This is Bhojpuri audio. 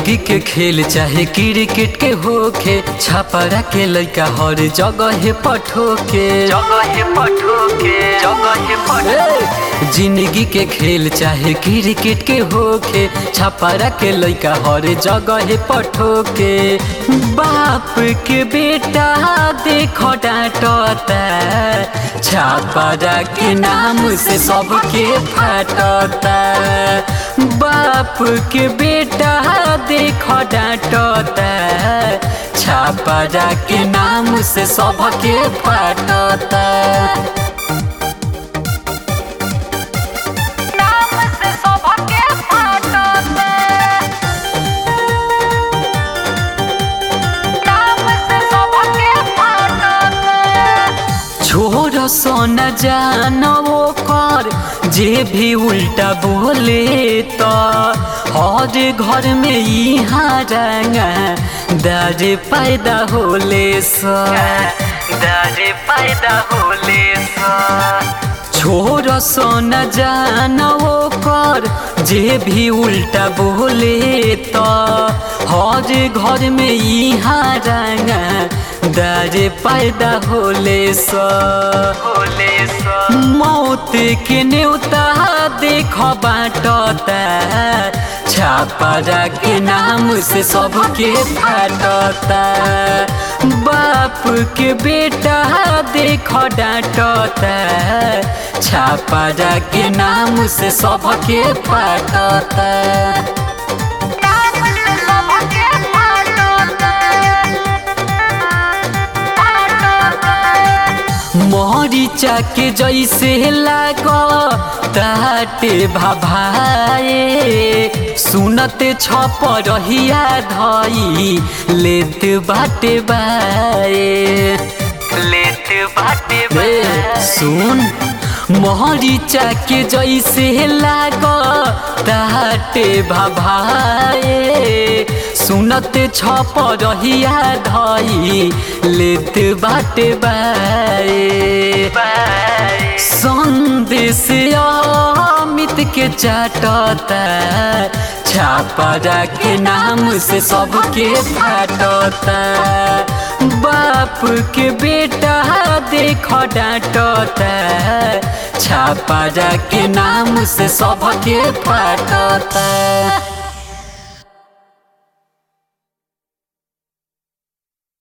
जिंदगी के खेल चाहे क्रिकेट के होखे छापरा के लइका हर जगह पठोके जगह पठोके जगह पठोके जिंदगी के खेल चाहे क्रिकेट के होखे छापरा के लइका हर जगह पठोके बाप के बेटा देखो डांटता छापरा के नाम से सबके फाटता बाप के बेटा देखो डांटता छापरा के नाम से सबके फाटता नाम से सबके फाटते नाम से सबके फाटते छोड़ सोन जानो कर जे भी उल्टा बोले तो हर घर में यहाँ रंगा दर पैदा होले सा दर पैदा होले सा छोड़ सोन जानो कर जे भी उल्टा बोले तो हर घर में यहाँ रंगा दर पैदा होले सा होले सा मौत के न्योता देख बाटता छापरा के नाम से सबके फाटता बाप के बेटा देख डांटता छापरा के नाम से सबके फाटता नाम से सबके फाटते मरीचा के जैसे लाग ताटे भाभाए सुनते छप रहिया धई लेत बाटे बाए लेत बाटे ए, बाए सुन मरीचा के जैसे लाग ताटे भाभाए सुनते छप रहिया धई लेत बाटे बाए बाए संदेश अमित के चाटता छापरा के नाम से सबके फाटता बाप के बेटा देख डांटता छापरा के नाम से सबके फाटता